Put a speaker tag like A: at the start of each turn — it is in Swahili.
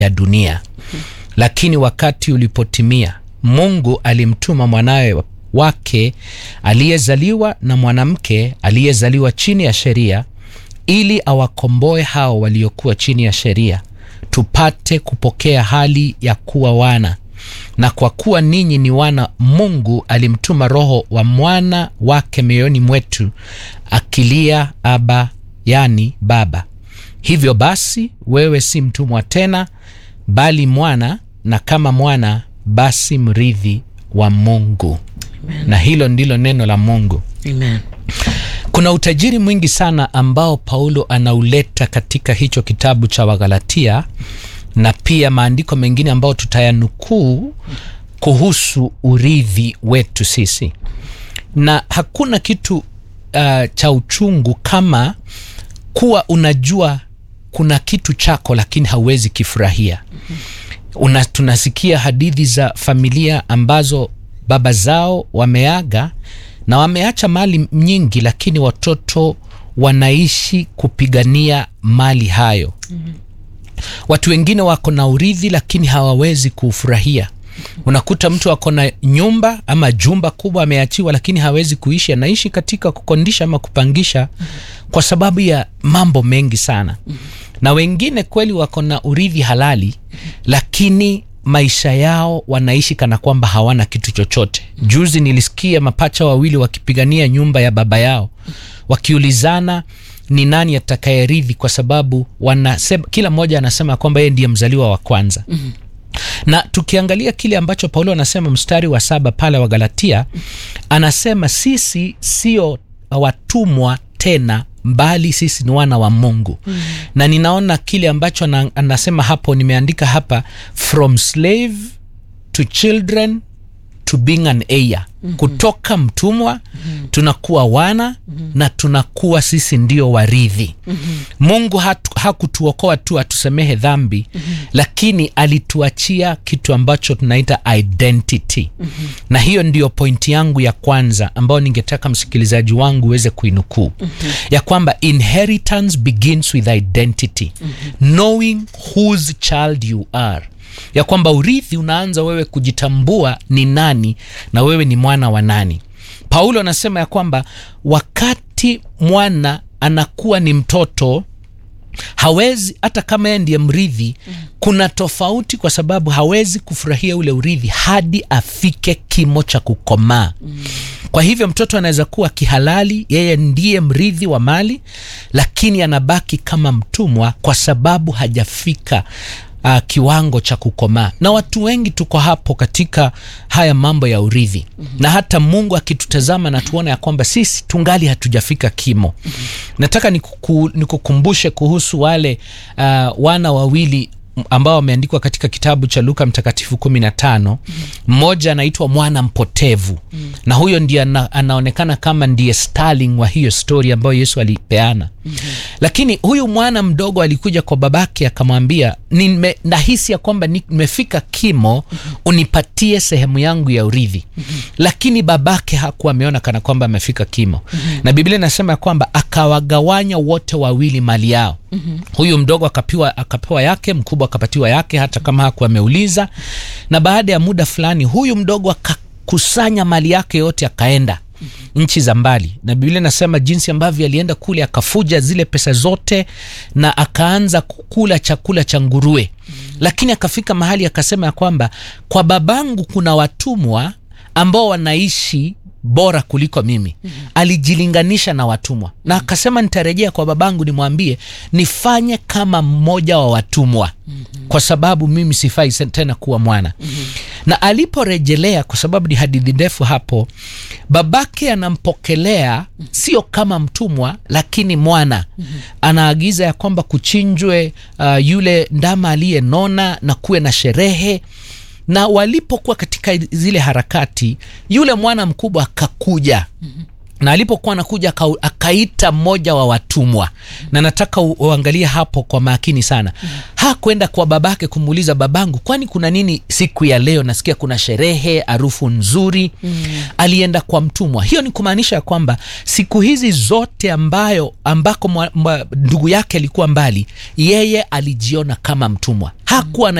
A: ya dunia. Lakini wakati ulipotimia, Mungu alimtuma mwanawe wake aliyezaliwa na mwanamke aliyezaliwa chini ya sheria, ili awakomboe hao waliokuwa chini ya sheria, tupate kupokea hali ya kuwa wana. Na kwa kuwa ninyi ni wana, Mungu alimtuma Roho wa mwana wake mioyoni mwetu, akilia Aba, yani Baba. Hivyo basi, wewe si mtumwa tena, bali mwana, na kama mwana, basi mrithi wa Mungu.
B: Amen.
A: Na hilo ndilo neno la Mungu.
B: Amen.
A: Kuna utajiri mwingi sana ambao Paulo anauleta katika hicho kitabu cha Wagalatia na pia maandiko mengine ambayo tutayanukuu kuhusu urithi wetu sisi, na hakuna kitu uh, cha uchungu kama kuwa unajua kuna kitu chako lakini hauwezi kifurahia. Una, tunasikia hadithi za familia ambazo baba zao wameaga na wameacha mali nyingi, lakini watoto wanaishi kupigania mali hayo. Watu wengine wako na urithi lakini hawawezi kuufurahia. Unakuta mtu ako na nyumba ama jumba kubwa ameachiwa, lakini hawezi kuishi, anaishi katika kukondisha ama kupangisha kwa sababu ya mambo mengi sana. Na wengine kweli wako na urithi halali, lakini maisha yao wanaishi kana kwamba hawana kitu chochote. Juzi nilisikia mapacha wawili wakipigania nyumba ya baba yao, wakiulizana ni nani atakayerithi, kwa sababu wanasema, kila mmoja anasema kwamba yeye ndiye mzaliwa wa kwanza na tukiangalia kile ambacho Paulo anasema mstari wa saba pale wa Galatia, anasema sisi sio watumwa tena, mbali sisi ni wana wa Mungu mm. na ninaona kile ambacho ana, anasema hapo, nimeandika hapa from slave to children to being an heir mm -hmm. kutoka mtumwa mm -hmm. tunakuwa wana mm -hmm. na tunakuwa sisi ndio warithi mm -hmm. Mungu hatu, hakutuokoa tu atusemehe dhambi mm -hmm. lakini alituachia kitu ambacho tunaita identity mm -hmm. na hiyo ndiyo pointi yangu ya kwanza ambayo ningetaka msikilizaji wangu uweze kuinukuu mm -hmm. ya kwamba inheritance begins with identity mm -hmm. knowing whose child you are ya kwamba urithi unaanza wewe kujitambua ni nani na wewe ni mwana wa nani. Paulo anasema ya kwamba wakati mwana anakuwa ni mtoto hawezi hata kama yeye ndiye mrithi mm. kuna tofauti kwa sababu hawezi kufurahia ule urithi hadi afike kimo cha kukomaa mm. kwa hivyo mtoto anaweza kuwa kihalali yeye ndiye mrithi wa mali lakini anabaki kama mtumwa kwa sababu hajafika uh, kiwango cha kukomaa na watu wengi tuko hapo katika haya mambo ya urithi mm-hmm. na hata mungu akitutazama na tuona ya kwamba sisi tungali hatujafika kimo mm-hmm. nataka nikuku, nikukumbushe kuhusu wale uh, wana wawili ambao wameandikwa katika kitabu cha luka mtakatifu kumi na tano mmoja anaitwa mwana mpotevu mm. na huyo ndiye ana, anaonekana kama ndiye starling wa hiyo stori ambayo yesu alipeana mm-hmm. lakini huyu mwana mdogo alikuja kwa babake akamwambia nahisi ya kwamba nimefika kimo mm-hmm. unipatie sehemu yangu ya urithi mm-hmm. lakini babake hakuwa ameona kana kwamba amefika kimo mm-hmm. na biblia inasema ya kwamba akawagawanya wote wawili mali yao mm-hmm. huyu mdogo akapewa, akapewa yake mkubwa akapatiwa yake hata kama hakuwa ameuliza na baada ya muda fulani huyu mdogo akakusanya mali yake yote akaenda mm-hmm. nchi za mbali na biblia inasema jinsi ambavyo alienda kule akafuja zile pesa zote na akaanza kukula chakula cha nguruwe mm-hmm. lakini akafika mahali akasema ya kwamba kwa babangu kuna watumwa ambao wanaishi bora kuliko mimi mm-hmm. alijilinganisha na watumwa mm-hmm. na akasema nitarejea kwa babangu nimwambie nifanye kama mmoja wa watumwa mm-hmm. kwa sababu mimi sifai tena kuwa mwana mm-hmm. na aliporejelea kwa sababu ni hadithi ndefu hapo babake anampokelea sio kama mtumwa lakini mwana mm-hmm. anaagiza ya kwamba kuchinjwe uh, yule ndama aliyenona na kuwe na sherehe na walipokuwa katika zile harakati yule mwana mkubwa akakuja mm-hmm na alipokuwa anakuja aka, akaita mmoja wa watumwa na nataka u- uangalie hapo kwa makini sana hakwenda kwa babake kumuuliza babangu kwani kuna nini siku ya leo nasikia kuna sherehe harufu nzuri alienda kwa mtumwa hiyo ni kumaanisha ya kwamba siku hizi zote ambayo ambako mwa, mwa, ndugu yake alikuwa mbali yeye alijiona kama mtumwa hakuwa